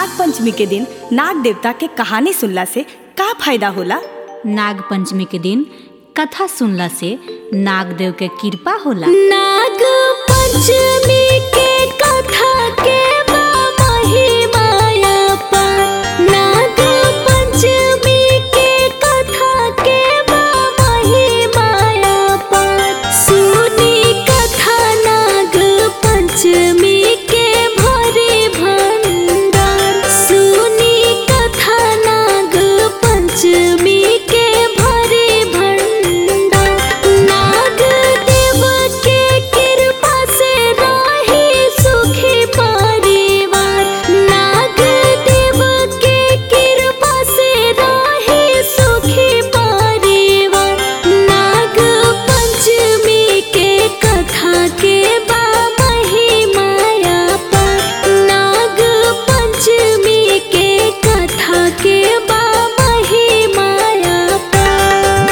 नाग पंचमी के दिन नाग देवता के कहानी सुनला से का फायदा होला नाग पंचमी के दिन कथा सुनला से नाग देव के कृपा होला नाग पंचमी के कथा के बा महिमाया पार नाग पंचमी के कथा के बा महिमाया पार सुनी कथा नाग पंचमी के भरे भंडार सुनी कथा नाग पंचमी के भरे भंडार नाग देव के कृपा से रहे सुखी परिवार नाग देव के कृपा से रहे सुखी परिवार नाग पंचमी के कथा के बा महिमाया पार नाग पंचमी के कथा के बा महिमाया पार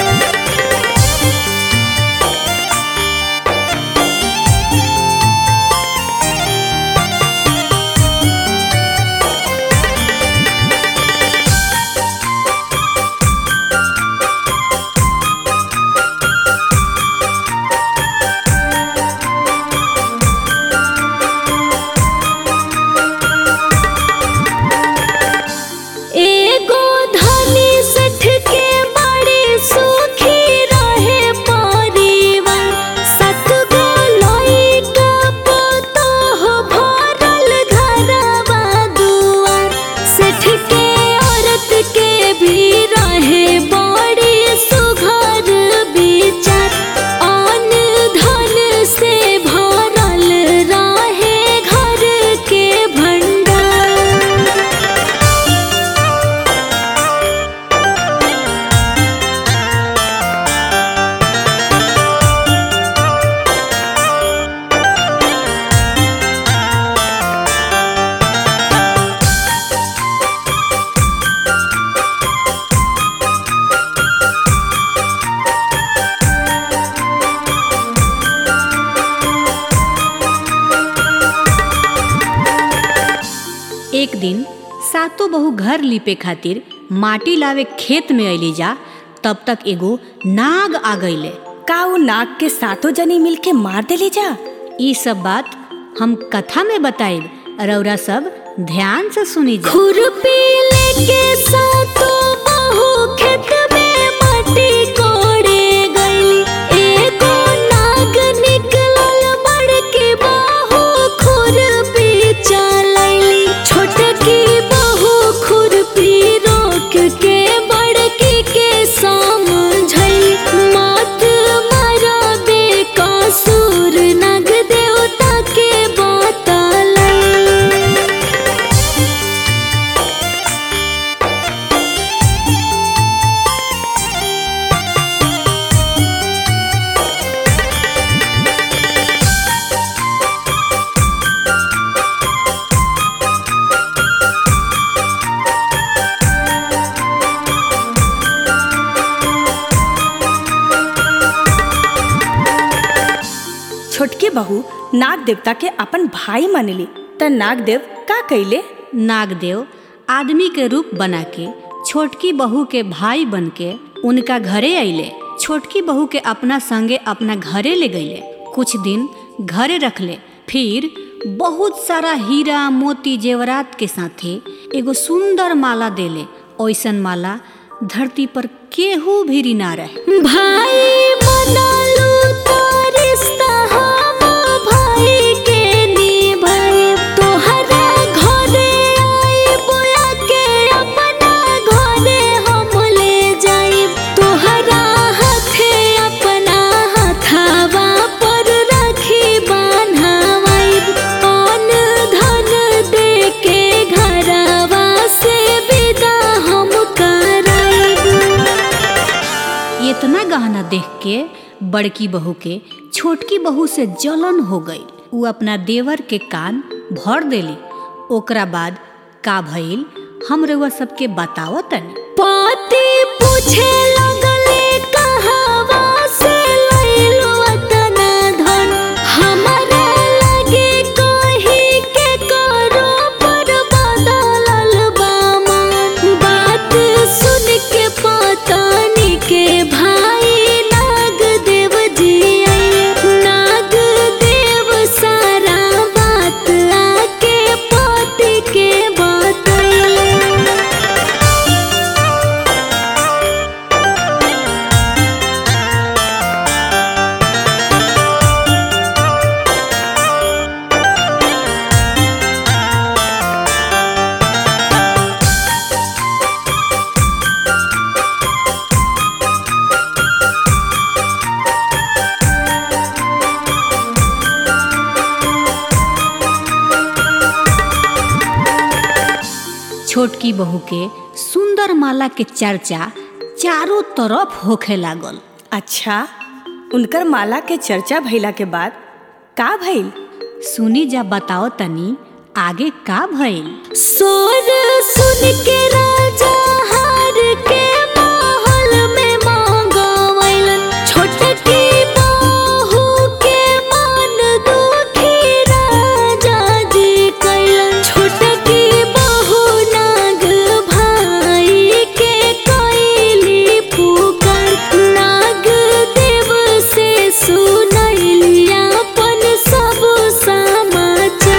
एगो धनी सठ के बड़ी सुखी रहे परिवार सतगो लइका पुतोह भरल घरवा दुआर सेठ के औरत के भी रहे बड़ी सुघर विचार अन धन से भरल रहे घर के भंडार एक दिन सातों बहू घर लिपे खातिर माटी लावे खेत में अली जा तब तक एगो नाग आ गईले का वो नाग के सातों जनी मिल के मार देली जा ई सब बात हम कथा में बताइब रौरा सब ध्यान से सुनी जा खुरपी लेके सातों बहू खेत में माटी कोड़े गईली एगो नाग निकलल बड़की बहू खुरपी चलैली छोटकी बहू खुरपी रोक के बड़की के समझैली मत मरबे कसूर नग देवता के बतलै छोटकी बहू नाग देवता के अपन भाई मानली त नाग देव का कैले नागदेव आदमी के रूप बना के छोटकी बहू के भाई बन के उनका घरे अइले छोटकी बहू के अपना संगे अपना घरे ले गईले कुछ दिन घरे रखले फिर बहुत सारा हीरा मोती जेवरात के साथे एगो सुंदर माला देले ओइसन माला धरती पर केहू भी ना रहे भाई मनलू तो रिश्ता हम भाई के निभाए तोहरा घरे आई बोया के अपना घरे हम ले जाई तोहरा हाथे अपना हाथावा पर राखी बान्हावाई कौन धन दे के घरवा से विदा हम कराई इतना गहना देख के बड़की बहू के छोटकी बहू से जलन हो गई उ अपना देवर के कान भर देली ओकरा बाद का भइल हम रउआ सबके बताओ तनी पति पूछे लगले कहवा से लइलो अतना धन हमरा लगे कही के करो पर बदलल छोटकी बहू के सुंदर माला के चर्चा चारों तरफ होखे लागल अच्छा उनकर माला के चर्चा भइला के बाद का भइल सुनी जा बताओ तनी आगे का भइल सोर सुन के राजा हार के महल में मांगवैलन छोटकी बहू के मन दुखी राजा जी कैलन छोटकी बहू नाग भाई के कैली पुकार नाग देव से सुनैली अपन सब समाचार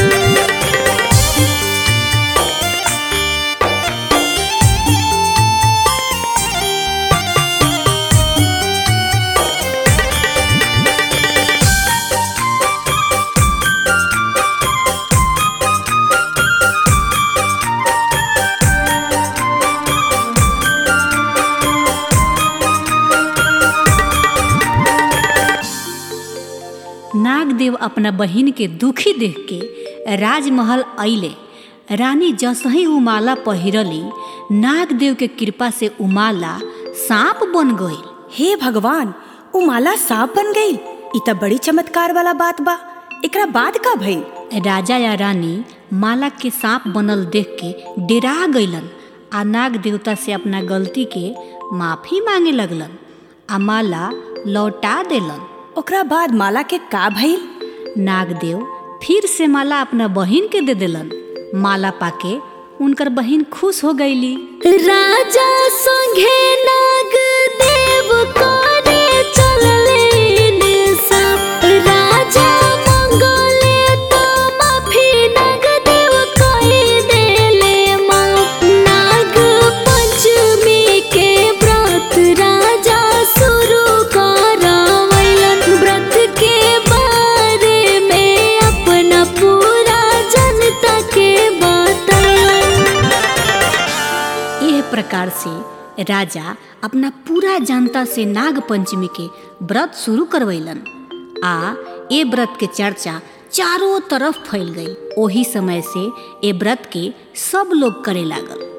नागदेव अपना बहिन के दुखी देख के राजमहल अइले रानी जसही उ माला पहिरली नागदेव के कृपा से उ माला सांप बन गई हे भगवान उ माला सांप बन गई इ त बड़ी चमत्कार वाला बात बा एकरा बाद का भइल राजा या रानी माला के सांप बनल देख के डेरा गईलन आ नाग देवता से अपना गलती के माफी मांगे लगलन आ माला लौटा देलन ओकरा बाद माला के का भइल नागदेव फिर से माला अपना बहिन के दे देलन माला पाके उनकर बहिन खुश हो गईली राजा संगे नाग देव करे चलले सब राजा मंगले तो माफी नाग देव कही देले माफ नाग पंचमी के व्रत राजा शुरू करवैलन व्रत के बारे में अपना पूरा जनता के बतैलन यह प्रकार से राजा अपना पूरा जनता से नाग पंचमी के व्रत शुरू करवैलन आ ए व्रत के चर्चा चारों तरफ फैल गई ओही समय से ए व्रत के सब लोग करे लागल